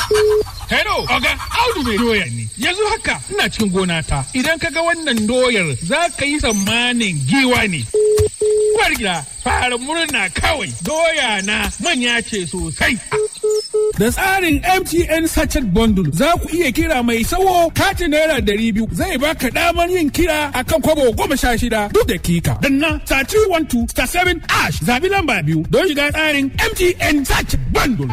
Hello, Oga, Audu mai doya ne. Yanzu haka ina cikin gona ta. Idan ka ga wannan doyar za ka yi tsammanin giwa ne. Uwar gida, fara murna kawai. Doya na manya ce sosai. Da tsarin MTN Sachet Bundle za ku iya kira mai sawo katin naira ɗari biyu zai baka damar yin kira akan kwabo goma sha shida duk dakika. Danna star 312 star 7 ash zabi lamba biyu don shiga tsarin MTN Sachet Bundle.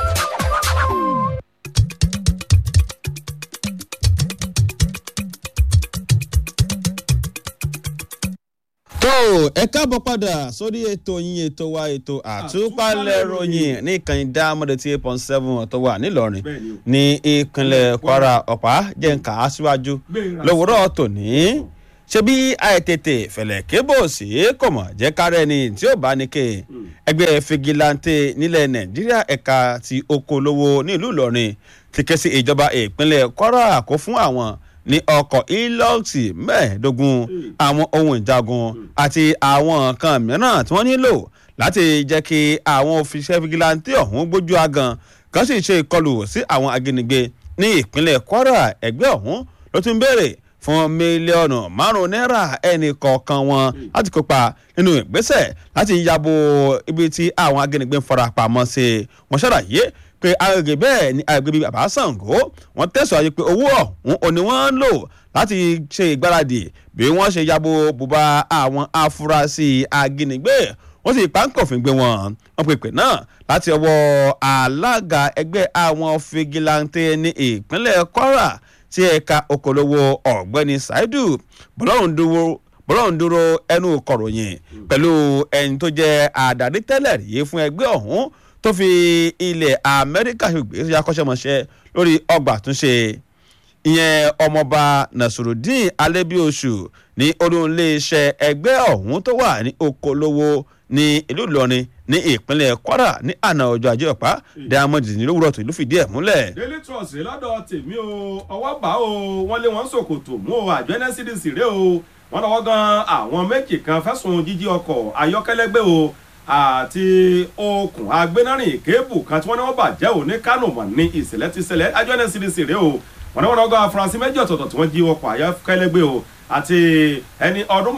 tó ẹ káàbọ̀ padà sórí ètò yín ètò wa ètò àtúpalẹ̀ ròyìn ní ìkànnì dámọ̀dé tí eight point seven tó wà nílọrin ní ìpínlẹ̀ kwara ọ̀pá jẹ́ǹkà aṣíwájú lówùrọ̀ tòní ṣebí àìtètè fẹ̀lẹ̀ kébò sí kò mọ̀ jẹ́ kárẹ́ ni tí ó bá ní ké ẹgbẹ́ fìgìláńtì nílẹ̀ nàìjíríà ẹ̀ka ti oko lówó nílùú ìlọrin ti ké sí ìjọba ìpínlẹ̀ kwara kó fún àwọn ní ọkọ̀ ilọ́ọ̀sì mẹ́ẹ̀ẹ́dógún àwọn ohun ìjagun àti àwọn nǹkan mìíràn tí wọ́n nílò láti jẹ́ kí àwọn òfìṣẹ́ fìgìláńtì ọ̀hún gbójú agan kan sì ṣe ìkọlù sí àwọn ajínigbé ní ìpínlẹ̀ kwara ẹgbẹ́ ọ̀hún ló tún béèrè fún mílíọ̀nù márùn-ún náírà ẹnì kọ̀ọ̀kan wọn láti kópa nínú ìgbésẹ̀ láti yabo ibi tí àwọn ajínigbé ń fara pamọ́ sí wọ́n ṣàlàyé pé agbègbè bẹ́ẹ̀ ni agbègbè bíi bàbá Ṣàngó wọ́n tẹ̀sán ayé pé owó ọ̀hún òní wọ́n ń lò láti ṣe ìgbáradì bí wọ́n ṣe yabo bùbá àwọn afurasí ajínigbé wọ́n sì pánkòfin gbé wọn wọ́n pèpè náà láti ọwọ́ alága ẹgbẹ́ àwọn fìgìláńtẹ́ ní ìpínlẹ̀ Kwara tí ẹ̀ka okòlówó ọ̀gbẹ́ni Saidu bọ́lọ́run dúró bọ́lọ́run dúró ẹnu kọ̀ròyìn pẹ̀lú ẹni tó jẹ́ àdàrí tẹ́lẹ̀ rí fún ẹgbẹ́ ọ̀hún tó fi ilẹ̀ amẹ́ríkà gbé sí akọ́ṣẹ́mọṣẹ́ lórí ọgbà túnṣe ìyẹn ọmọọba nasirudeen alẹ́bíoṣù ní olóńléeṣẹ́ ẹgbẹ́ ọ̀hún tó wà ní okòlówó ní ìlú ìlọrin ní ìpínlẹ̀ kwara ní àná ọjọ́ ajé ọ̀pá diamond ní lówùrọ̀ tó ìlú fìdí ẹ̀ múlẹ̀. daily trust lọ́dọ̀ tèmi o ọwọ́ bá o wọ́n lé wọn sòkòtò mú o àjọ nscdc rè o wọ́n lọ́wọ́ gan àwọn méjì kan fẹ̀sùn jíjí ọkọ̀ ayọ́kẹ́lẹ́ gbé o àti okùn agbénárìn kébù kan tí wọ́n ní wọ́n bàjẹ́ ò ní kánò mọ̀ ní ìṣẹ̀lẹ̀ ti ṣẹlẹ̀ àjọ nscdc rè o wọ́n ní wọ́n lọ́gọ́ afurasí méjì ọ̀tọ̀ọ̀tọ̀ tí wọ́n jí ọkọ̀ ayọ́kẹ́lẹ́ gbé o àti ẹni ọdún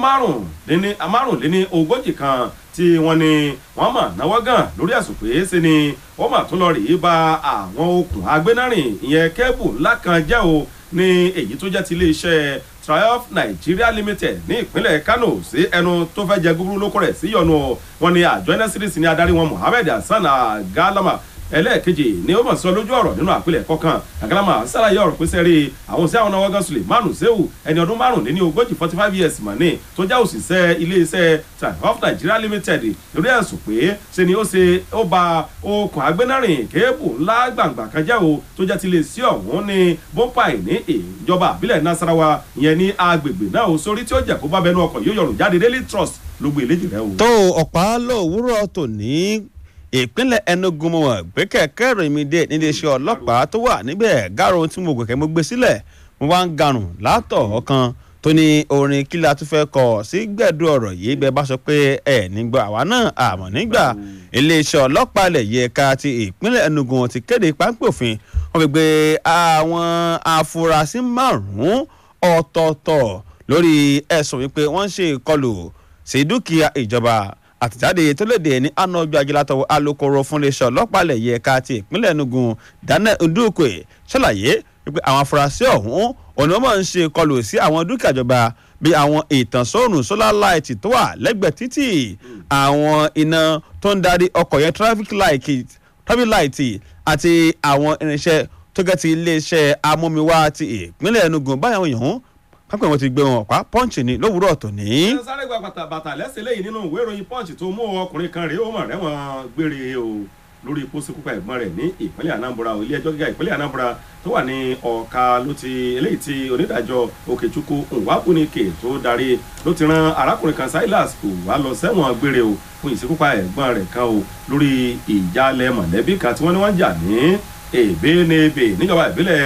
márùnléní ogójì kan tí wọ́n ní wọ́n mà náwó gan lórí ẹ̀sùn pé ṣe ni wọ́n mà tún lọ rèé ba àwọn okùn agbénárìn ìyẹn kébù ńlá kan jẹ́ o ní èyí tó jẹ́ ti iléeṣẹ́ triumph nigeria limited ní ìpínlẹ̀ kano sí ẹnu tó fẹ́ jẹ gúgúrú lóko rẹ̀ sí yọnu wọn ni àjọ nscdc ní adarí wọn mohammed hasan agalama ẹlẹ́ẹ̀kejì ni ó mọ̀ sọ lójú ọ̀rọ̀ nínú àpilẹ̀ kọ̀ọ̀kan agalama sàlàyé ọ̀rọ̀ pé sẹ́rí àwọn sí àwọn náà wọ́gán sulemanu sehu ẹni ọdún márùnléní ogójì forty five years mọ̀ ní tó já òṣìṣẹ́ iléeṣẹ́ triumph nigeria limited lórí ẹ̀sùn pé ṣe ni ó ṣe ó ba okùn agbénárìn kéèbù ńlá gbàǹgbà kan jẹ́ o tó jẹ́ ti lè sí ọ̀hún ní bọ́ńpàì ní ìjọba àbílẹ̀ nasarawa ìyẹn ní agbègbè náà o sórí tí ó jẹ́ kó bá bẹnu ọkọ̀ yóò yọrùn jáde daily trust ló gbé eléjì rẹ o. tó ọ̀pá lówùúrọ̀ tòní ìpínlẹ̀ enugu mọ̀ gbé kẹ̀kẹ́ ìròyìn mi dé níléeṣẹ́ ọlọ́pàá tó wà níbẹ̀ gáàrò tí mo gbẹ̀kẹ́ mo gbé sílẹ̀ mo wá ń garùn látọ̀ ọ̀kan tó ní orin kí la tún fẹ́ kọ sí gbẹ̀dú ọ̀rọ̀ yìí bẹ́ẹ̀ bá sọ pé ẹ̀ nígbà àwa náà àmọ̀ nígbà iléeṣẹ́ ọlọ́pàá ilẹ̀ yìí ẹ̀ka ti ìpínlẹ̀ enugu ti kéde páńpẹ́ òfin wọ́n fi gbé àwọn afurasí márùn-ún ọ̀tọ̀ọ̀tọ̀ lórí ẹ̀sùn wípé wọ́n ń ṣe ìkọlù sí dúkìá ìjọba àtẹ̀jáde tó léde ní àná ọjọ́ ajé látọwọ́ alūkkóró fún iléeṣẹ́ ọlọ́pàá ilẹ̀ yìí ẹ̀ka ti ìpínlẹ̀ enugu daniel ndukwe ṣàlàyé wípé àwọn afurasí ọ̀hún òní wọ́n máa ń ṣe ìkọlù sí àwọn dúkìá ìjọba bí àwọn ìtànsọ́rùn solar light tó wà lẹ́gbẹ̀ẹ́ títì àwọn iná tó ń darí ọkọ̀ yẹn traffic light traffic light àti àwọn irinṣẹ́ tó gẹ́ ti iléeṣẹ́ amómiwá ti ìpínlẹ̀ enugu báyàwó yòówù pápẹ́ wọn ti gbé wọn ọ̀pá pọ́ǹchì ní lówùúrọ̀ tòní. ẹ sáré gba bàtà bàtà lẹ́sẹ̀ lẹ́yìn nínú ìwé ìròyìn punch tó mú ọkùnrin kan rèé ó mọ̀ rẹ́wọ̀n gbére o lórí ikú síkúpa ẹ̀gbọ́n rẹ̀ ní ìpínlẹ̀ anambra ilé ẹjọ́ gíga ìpínlẹ̀ anambra tó wà ní ọ̀ka ló ti eléyìí tí onídàájọ́ òkèchukwu nwakunike tó darí ló ti ran arákùnrin kan silas kò wá lọ sẹ́wọ̀n gbére o fún ìsíkúpa ẹ̀gbọ́n rẹ̀ kan o lórí ìjàlẹ̀ mọ̀lẹ́bí kan tí wọ́n ní wọ́n jà ní èbénebe níjọba ìbílẹ̀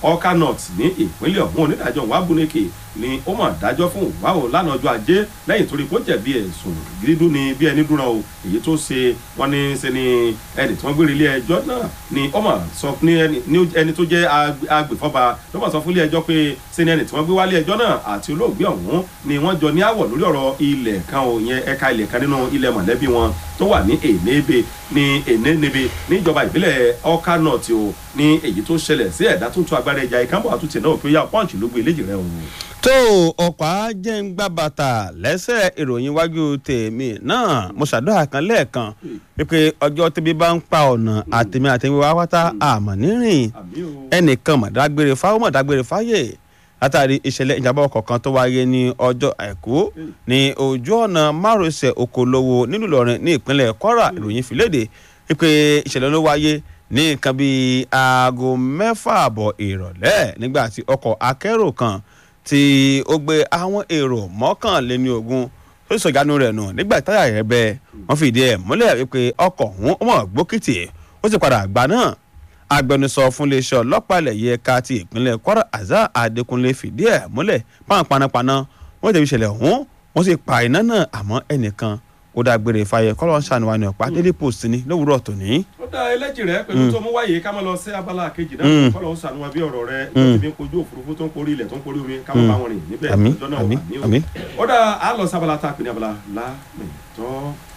ọkà north ní ìpínlẹ̀ ọ̀hún onídàájọ́ wàbúneke ni ó mà dájọ́ fún wàhùn lánàá ọjọ́ ajé lẹ́yìn torí kó jẹ̀bi ẹ̀sùn dídún ni bí ẹni dúnra o èyí tó ṣe wọ́n ní ṣe ni ẹni tí wọ́n gbé ilé ẹjọ́ náà ni ó mà sọ ní ẹni tó jẹ́ agbèfọ́ba ló mà sọ fún ilé ẹjọ́ pé ṣe ni ẹni tí wọ́n gbé wálé ẹjọ́ náà àti olóògbé ọ̀hún ni wọ́n jọ ní àwọ̀ lórí ọ̀rọ̀ ilẹ̀ kan ò yẹn ẹ̀ka ilẹ̀ kan nínú ilẹ̀ mọ̀lẹ́bí wọn tó wà ní ènébé ní ènébé níjọba ìbílẹ̀ ọkà north o ní èyí tó ṣẹlẹ̀ sí ẹ̀dá tó ń tún agbára ẹja ìkànnbọ̀ àtúntì náà pé yá pọ́ǹchì ló gbé eléjì rẹ̀ o tó ọ̀pá jẹ́ ń gbá bàtà lẹ́sẹ̀ ìròyìn iwájú tèmi náà mo ṣàdúrà kan lẹ́ẹ̀kan wípé ọjọ́ tẹ́bí bá ń pa ọ̀nà àtẹ̀mí àtẹ̀mí wá wátá àmọ́ nírìn ẹnìkan mọ̀dágbére fáwọn mọ̀dágbére fáyè látàrí ìṣẹ̀lẹ̀ ìjàmbá ọkọ̀ kan tó wáyé ní ọjọ́ àìkú ní ojú ọ̀nà márosẹ̀ okòlówó nílùú Ìlọrin ní ìpínlẹ̀ Kwara ìròyìn fìlédè wípé ìṣẹ̀lẹ̀ ló wáyé ní nǹkan bíi aago mẹ́fà àbọ̀ ìrọ̀lẹ́ nígbà tí ọkọ̀ akẹ́rò kan tí ó gbé àwọn èrò mọ́kànléní ogún tó sọ ìjánu rẹ̀ nù nígbà táyà rẹ̀ bẹ́ wọ́n fìdí ẹ̀ múlẹ̀ wípé ọkọ̀ ọ̀hún ọmọ gbókìtì ó sì padà gbà náà agbẹnusọ fún iléeṣẹ́ ọlọ́pàá ilẹ̀ yìí ẹ̀ka ti ìpínlẹ̀ Kwara Azar Adékúnlé fìdí ẹ̀ múlẹ̀ páwọn panápaná wọ́n tẹ̀wé ìṣẹ̀lẹ̀ ọ̀hún wọ́n sì pa iná náà àmọ́ ẹnìkan ó dágbére fàyè kọ́lọ́ ń ṣàánú wa ní ọ̀pá Daily Post ní lówùúrọ̀ tòní. ó dá ẹlẹ́jì rẹ pẹ̀lú tó mú wáyé ká máa lọ sí abala kejì náà kọ́lọ́ ń ṣàánú wa bí ọ̀rọ̀ rẹ ìjọba mi kojú òfurufú tó ń porí ilẹ̀ tó ń porí omi ká máa bá wọn rìn níbẹ̀ àmín lọ́jọ́ náà àmín àmì àmín. ó dá a lọ sí abala tá a pè ní abala lámẹ̀tọ́